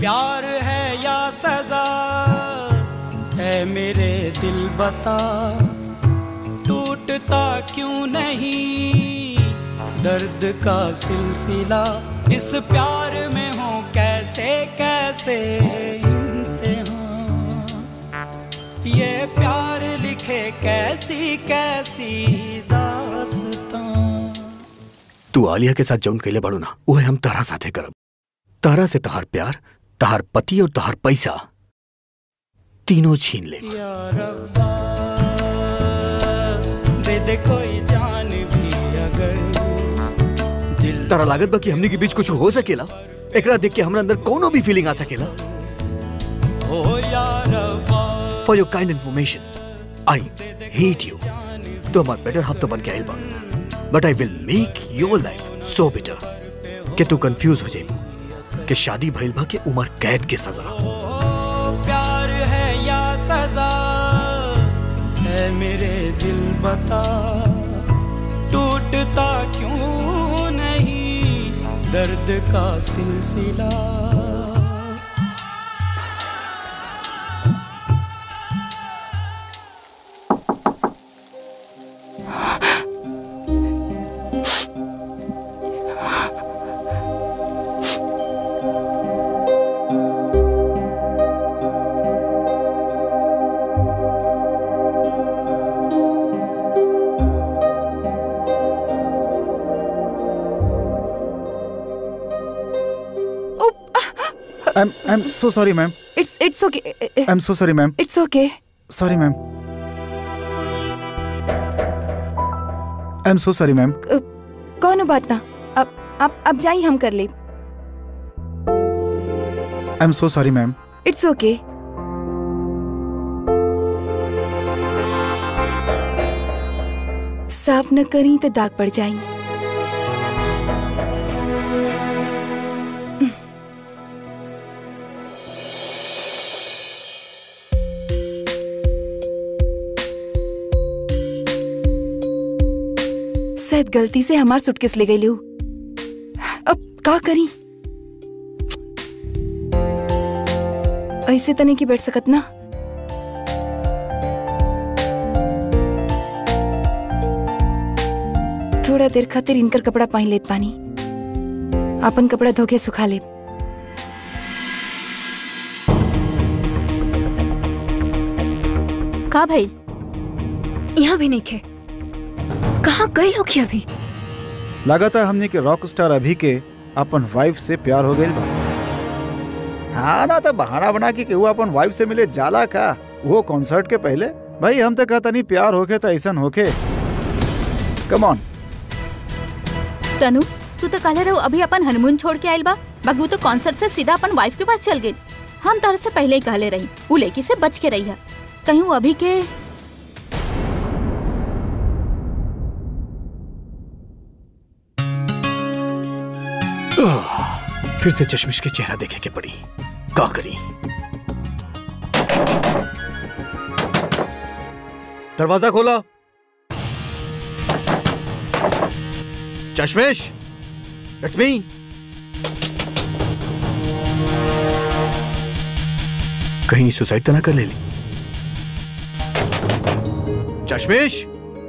प्यार है या सजा है मेरे दिल बता टूटता क्यों नहीं दर्द का सिलसिला इस प्यार में हो कैसे कैसे इम्तिहान ये प्यार लिखे कैसी कैसी दास्तां तू आलिया के साथ जौन कैले बाड़ू ना वो हम तारा साथे करब तारा से तहार प्यार तहार पति और तहार पैसा तीनों छीन ले या रब्बा दे दे कोई जान भी अगर दिल तारा लागत बा कि हमनी के बीच कुछ हो सकेला एकरा देख के हमरा अंदर कोनो भी फीलिंग आ सकेला हो या रब्बा for your kind information I hate you तो हमार बेटर हाफ तो बन के आइल बा but I will make your life so better कि तू कंफ्यूज हो जाइबू कि शादी भइल बा के उम्र कैद के सजा ओ प्यार है या सजा है मेरे दिल बता टूटता क्यों नहीं दर्द का सिलसिला I'm I'm so sorry, ma'am. It's it's okay I'm so sorry, ma'am. It's okay Sorry, ma'am. I'm so sorry, ma'am. कौन बात ना अब अब अब जाइए हम कर ले I'm so sorry, ma'am. It's ओके साफ न करी तो दाग पड़ जाई शायद गलती से हमार सुटकेस ले गई लू अब का करी ऐसे तने की बैठ सकत ना थोड़ा देर खातिर इनकर कपड़ा पहन लेत पानी अपन कपड़ा धोके सुखा ले का भाई यहाँ भी नहीं खे कहाँ गए लोग ये अभी लागत है हमने के रॉक स्टार अभी के अपन वाइफ से प्यार हो गई बा हाँ ना तो बहाना बना के केहू अपन वाइफ से मिले जाला का वो कॉन्सर्ट के पहले भाई हम तो कहता नहीं प्यार होके तो ऐसा होके कम ऑन तनु तू तो कहले रहो अभी अपन हनीमून छोड़ के आइल बा बाकी तो कॉन्सर्ट से सीधा अपन वाइफ के पास चल गई हम तार से पहले ही कहले रही उ लड़की से बच के रही है कहीं वो अभी के फिर से चश्मिश के चेहरा देखे के पड़ी का करी दरवाजा खोला चश्मिश इट्स मी कहीं सुसाइड तो ना कर ले ली चश्मिश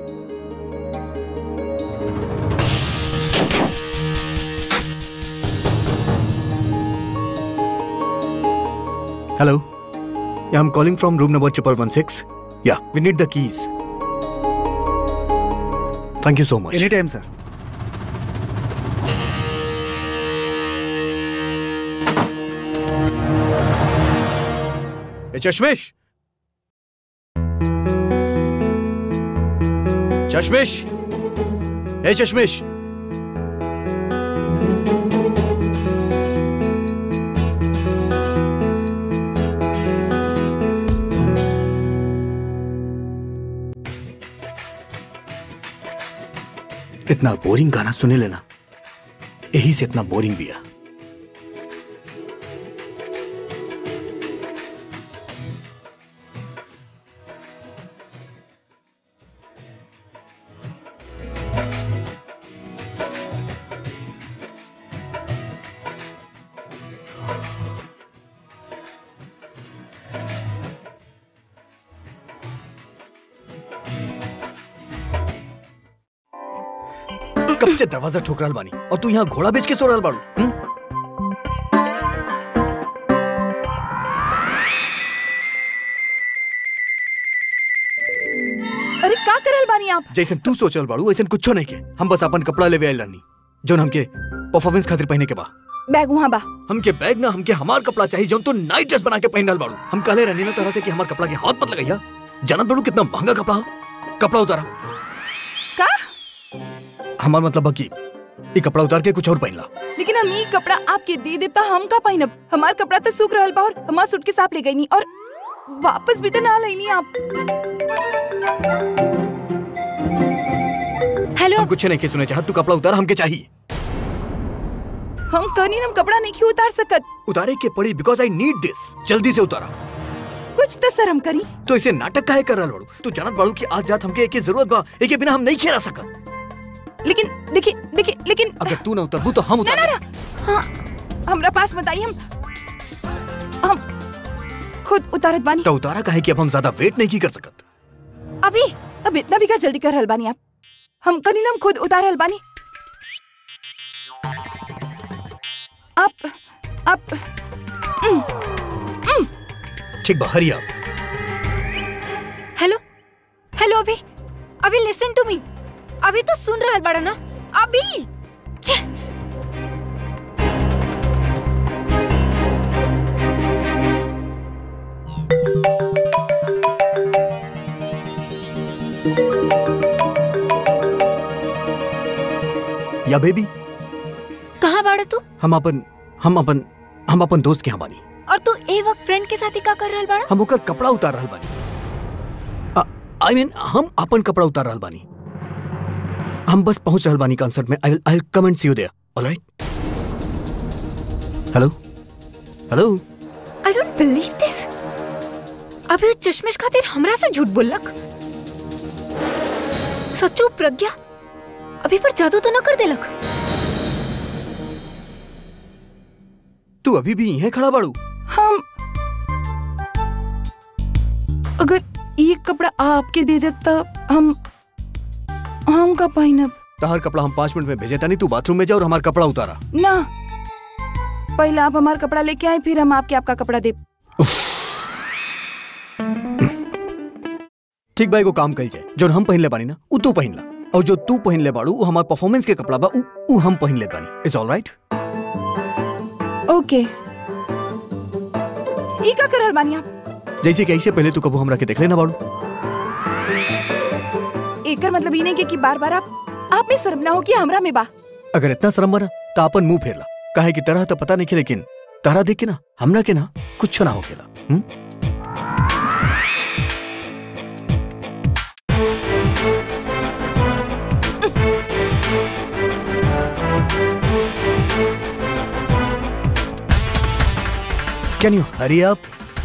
Hello. Yeah, I'm calling from room number triple one six. Yeah, we need the keys. Thank you so much. Any time sir Hey, चश्मिश चश्मिश हे चश्मिश इतना बोरिंग गाना सुने लेना यही से इतना बोरिंग भी है कब से दरवाजा ठोक रहल बानी और तू यहाँ घोड़ा बेच के सो रहल बाड़ू हम्म? अरे का करल बानी आप जैसन तू सोचल बाड़ू वैसन कुछो नहीं के हम बस अपन कपड़ा लेवे आइल रहनी जोन हमके परफॉर्मेंस खातिर पहने के बा बैग वहाँ बा हमके बैग ना हमके हमार कपड़ा चाहिए जोन तू नाइट ड्रेस बना के पहन रहल बाड़ू हम कहले रहनी ना तरह से कि हमार कपड़ा के हाथ मत लगाइया जानत बाड़ू कितना महंगा कपड़ा हो कपड़ा उतारा का हमार मतलब बा कि ये कपड़ा उतार के कुछ और पहन ला लेकिन हम ई कपड़ा आपके दे देब त हम का पहिनब हमार कपड़ा तो सूख रहल बा और हमार सूटकेस आप ले गई नी और वापस भी तो ना लेनी आप हेलो हम कुछ नहीं के सुने चाहत तू कपड़ा उतार हमके चाहिए हम कहनी हम कपड़ा नहीं क्यों उतार सकत उतारे के पड़ी बिकॉज आई नीड दिस जल्दी से उतारा कुछ तो शर्म करी तो इसे नाटक काहे कर रहल बाड़ू तू जानत बाड़ू कि आज रात हमके एके जरूरत बा एके बिना हम नहीं खेला सकत लेकिन देखिए देखिए लेकिन अगर तू ना उतरबू तो हम ना उतार ना ना हाँ हमरा पास मत आई हम हम खुद उतारत बानी तो उतारा काहे कि अब हम ज्यादा वेट नहीं की कर सकत अभी अब इतना भी का जल्दी कर रहल बानी आप हम कनी हम खुद उतार रहल बानी आप आप ठीक बा हरी आप हेलो हेलो अभी अभी लिसन टू मी अभी तो सुन रहा है बड़ा ना अभी छे! या बेबी कहाँ बाड़ा तू हम अपन हम अपन हम अपन दोस्त के यहाँ बानी और तू ए वक्त फ्रेंड के साथ ही का कर रहल बाड़ा हम ओकर कपड़ा उतार रहल बानी आई मीन हम अपन कपड़ा उतार रहल बानी हम बस पहुंच रहल बानी कंसर्ट में I will I will come and see you there alright hello hello I don't believe this अभी वो चश्मिश खातिर हमरा से झूठ बोललक सच्चो प्रज्ञा अभी पर जादू तो न कर देलक तू अभी भी यहीं खड़ा बाड़ू हम अगर ये कपड़ा आपके दे दे तो हम हम का पहिनब तहर कपड़ा हम पाँच मिनट में भेजे तानी तू बाथरूम में जा और हमारा कपड़ा उतारा ना पहले आप हमारा कपड़ा लेके आए फिर हम आपके आपका कपड़ा दे ठीक भाई को काम कल जाए जो हम पहन ले बानी ना उ तू पहन ला और जो तू पहन ले बाड़ू वो हमार परफॉर्मेंस के कपड़ा बा उ, उ हम पहन ले बानी इट्स ऑलराइट ओके ई का करल बानी आप जैसे कि ऐसे पहले तू कबू हमरा के देख लेना बाड़ू एकर मतलब ई नहीं के कि बार बार आप आप में शर्म ना हो कि हमरा में बा अगर इतना शर्म बना तो अपन मुंह फेर ला काहे कि तरह तो पता नहीं के लेकिन तारा देख के ना हमरा के ना कुछ ना हो खेला हुँ? Can you hurry up?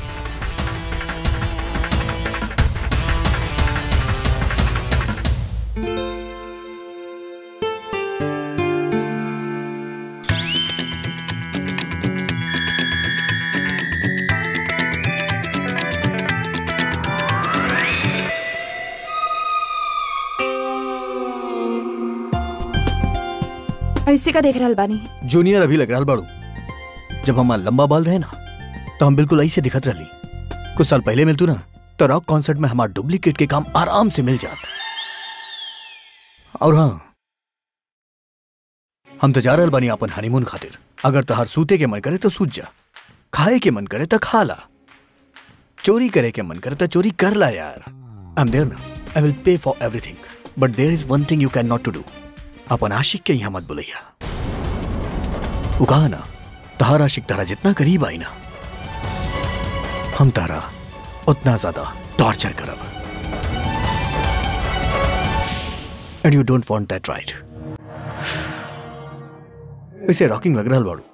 ऐसे का देख रहल बानी जूनियर अभी लग रहा बाड़ू जब हमार लंबा बाल रहे ना तो हम बिल्कुल ऐसे दिखत रही कुछ साल पहले मिलतू ना तो रॉक कॉन्सर्ट में हमार डुप्लीकेट के काम आराम से मिल जात और हाँ हम तो जा रहल बानी अपन हनीमून खातिर अगर तहार सूते के मन करे तो सूत जा खाए के मन करे तो खा ला चोरी करे के मन करे तो चोरी कर ला यार आई एम देयर ना I will pay for everything but there is one thing you can not to do अपन आशिक के यहाँ मत बुलैया वो कहा ना तहार आशिक तारा जितना करीब आई ना हम तारा उतना ज्यादा टॉर्चर करब and you don't want that right वैसे रॉकिंग लग रहा बाड़ू